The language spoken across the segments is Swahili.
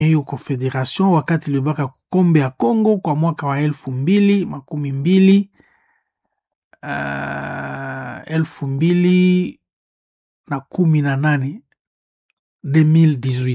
hiyo confederation wakati ilibaka kombe ya Congo kwa mwaka wa elfu mbili makumi mbili uh, elfu mbili na kumi na nane 2018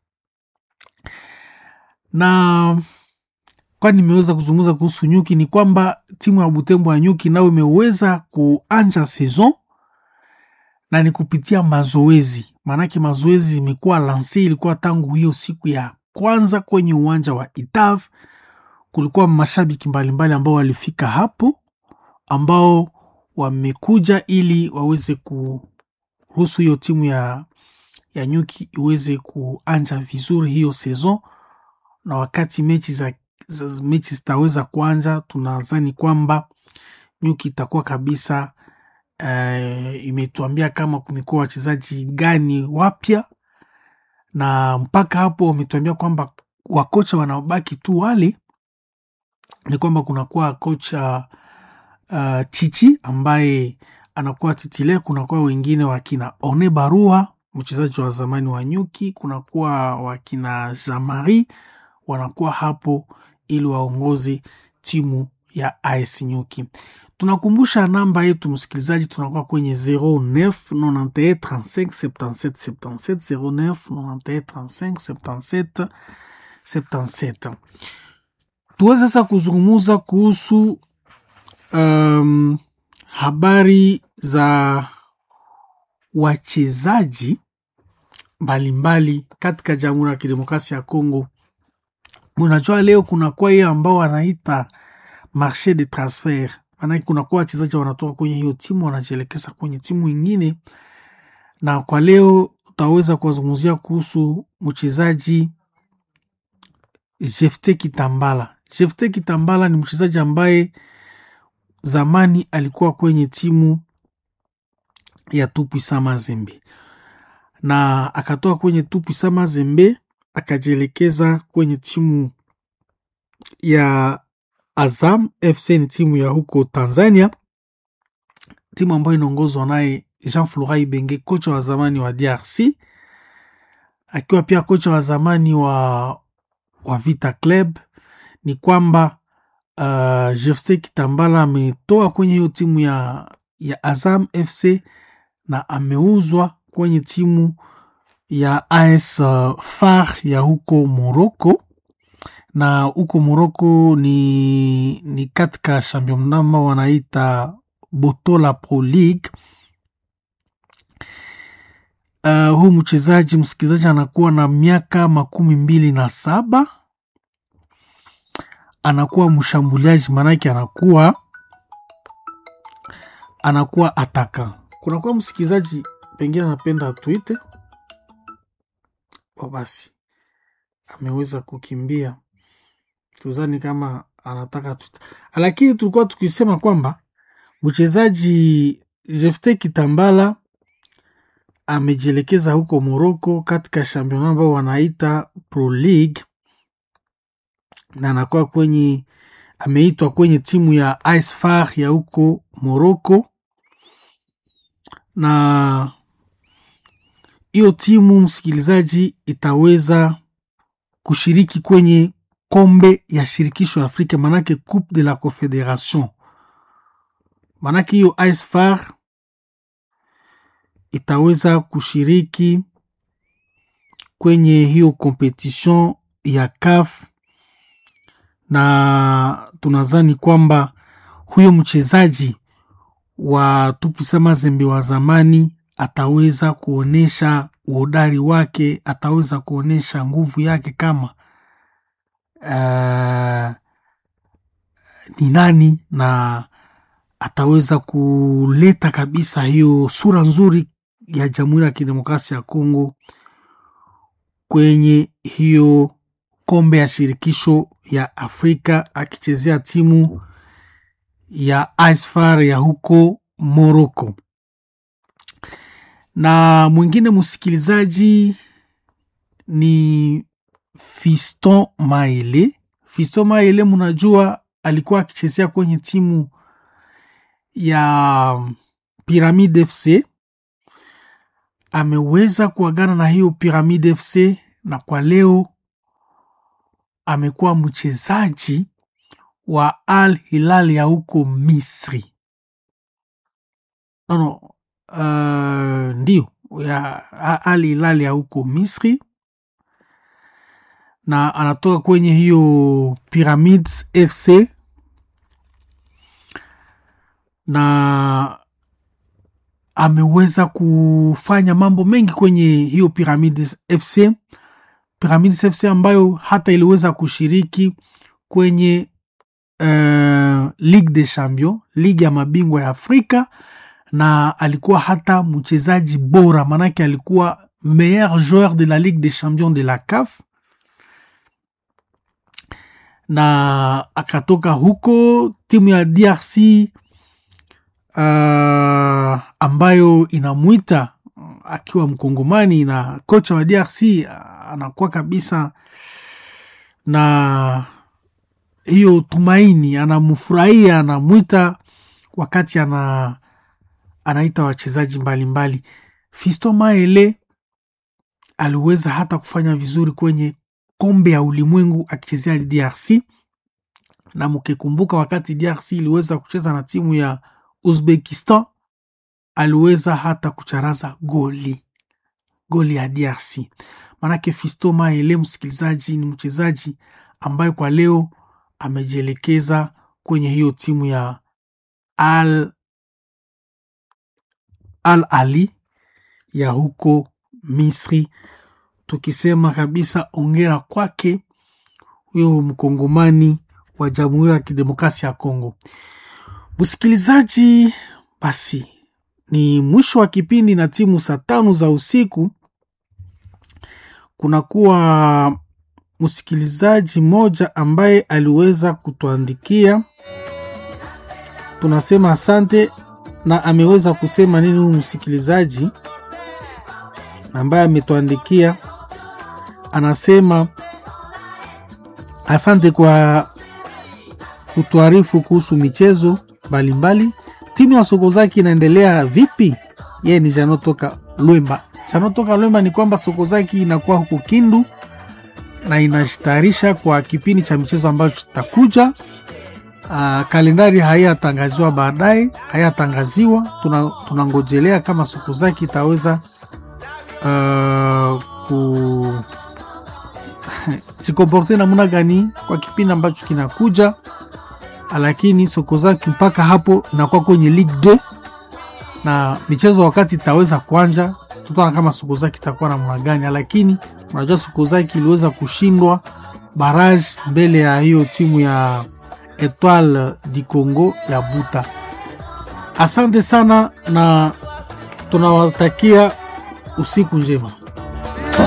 na kwa nimeweza kuzungumza kuhusu nyuki ni kwamba timu ya Butembo ya nyuki nao imeweza kuanja saison na ni kupitia mazoezi, maanake mazoezi imekuwa lanse, ilikuwa tangu hiyo siku ya kwanza kwenye uwanja wa Itav. Kulikuwa mashabiki mbalimbali ambao walifika hapo, ambao wamekuja ili waweze kuruhusu hiyo timu ya, ya nyuki iweze kuanja vizuri hiyo saison, na wakati mechi za, za mechi zitaweza kuanja, tunadhani kwamba nyuki itakuwa kabisa Uh, imetuambia kama kumekuwa wachezaji gani wapya, na mpaka hapo wametuambia kwamba wakocha wanaobaki tu wale ni kwamba kunakuwa kocha uh, Chichi ambaye anakuwa titile, kunakuwa wengine wakina One Barua mchezaji wa zamani wa Nyuki, kunakuwa wakina Jamari wanakuwa hapo ili waongoze timu ya AS Nyuki. Tunakumbusha namba yetu msikilizaji, tunakuwa kwenye 09 91 35 77 77 09 91 35 77 77. Tuweze sasa kuzungumuza kuhusu um, habari za wachezaji mbalimbali katika Jamhuri ya Kidemokrasia ya Kongo. Unajua leo kunakuwa hiyo ambao wanaita marche de transfert maanake kunakuwa wachezaji wanatoka kwenye hiyo timu wanajielekeza kwenye timu ingine, na kwa leo utaweza kuwazungumzia kuhusu mchezaji Jefte Kitambala. Jefte Kitambala ni mchezaji ambaye zamani alikuwa kwenye timu ya Tupwisa Mazembe na akatoka kwenye Tupwisa Mazembe akajielekeza kwenye timu ya Azam FC ni timu ya huko Tanzania, timu ambayo inaongozwa naye Jean Florai Benge, kocha wa zamani wa DRC, akiwa pia kocha wa zamani wa, wa Vita Club. Ni kwamba uh, Jefte Kitambala ametoa kwenye hiyo timu ya, ya Azam FC na ameuzwa kwenye timu ya AS uh, FAR ya huko Morocco na huko Moroko ni, ni katika championnat wanaita Botola Pro League. Uh, huu mchezaji msikilizaji anakuwa na miaka makumi mbili na saba anakuwa mshambuliaji, maanake anakuwa anakuwa ataka. Kunakuwa msikilizaji pengine anapenda tuite basi, ameweza kukimbia tuzani kama anataka tuta, lakini tulikuwa tukisema kwamba mchezaji Jefte Kitambala amejielekeza huko Moroko katika championnat ambao wanaita Pro League na anakuwa kwenye ameitwa kwenye timu ya AS FAR ya huko Moroko, na hiyo timu msikilizaji itaweza kushiriki kwenye kombe ya shirikisho Afrika, manake Coupe de la Confederation. Manake hiyo AS FAR itaweza kushiriki kwenye hiyo competition ya CAF, na tunazani kwamba huyo mchezaji wa Tupisa Mazembe wa zamani ataweza kuonyesha uhodari wake, ataweza kuonyesha nguvu yake kama Uh, ni nani na ataweza kuleta kabisa hiyo sura nzuri ya Jamhuri ya Kidemokrasia ya Kongo kwenye hiyo kombe ya shirikisho ya Afrika akichezea timu ya AS FAR ya huko Morocco. Na mwingine msikilizaji ni Fiston Maele. Fiston Maele, mnajua alikuwa akichezea kwenye timu ya Pyramid FC, ameweza kuagana na hiyo Pyramid FC na kwa leo amekuwa mchezaji wa Al Hilal ya huko Misri. No, no, uh, ndio ya Al Hilal ya huko Misri, na anatoka kwenye hiyo Pyramids FC na ameweza kufanya mambo mengi kwenye hiyo Pyramids FC. Pyramids FC ambayo hata iliweza kushiriki kwenye uh, Ligue des Champions, ligi ya mabingwa ya Afrika, na alikuwa hata mchezaji bora, maanake alikuwa meilleur joueur de la Ligue des Champions de la CAF, na akatoka huko timu ya DRC uh, ambayo inamwita akiwa mkongomani na kocha wa DRC anakuwa kabisa na hiyo tumaini, anamfurahia, anamwita wakati ana anaita wachezaji mbalimbali. Fisto Maele aliweza hata kufanya vizuri kwenye kombe ya ulimwengu akichezea DRC, na mkikumbuka wakati DRC iliweza kucheza na timu ya Uzbekistan aliweza hata kucharaza goli goli ya DRC. Manake Fisto Maele, msikilizaji, ni mchezaji ambaye kwa leo amejielekeza kwenye hiyo timu ya Al, Al Ali ya huko Misri, tukisema kabisa ongera kwake huyo mkongomani wa Jamhuri ya Kidemokrasia ya Kongo. Msikilizaji, basi ni mwisho wa kipindi na timu saa tano za usiku kunakuwa msikilizaji mmoja ambaye aliweza kutuandikia, tunasema asante. Na ameweza kusema nini huyu msikilizaji ambaye ametuandikia? Anasema asante kwa kutuarifu kuhusu michezo mbalimbali. Timu ya Sokozaki inaendelea vipi? Yeye ni Janotoka Lwemba. Janotoka Lwemba ni kwamba Sokozaki inakuwa huko Kindu na inajitayarisha kwa kipindi cha michezo ambacho kitakuja. Uh, kalendari hayatangaziwa baadaye, hayatangaziwa. Tunangojelea tuna kama Sokozaki itaweza uh, ku jikomporte namna gani kwa kipindi ambacho kinakuja, lakini Sokozaki mpaka hapo inakuwa kwenye Ligue 2 na michezo wakati itaweza kuanja, tutaona kama Sokozaki itakuwa namna gani, lakini unajua Sokozaki iliweza kushindwa barrage mbele ya hiyo timu ya Etoile du Congo ya Buta. Asante sana na tunawatakia usiku njema.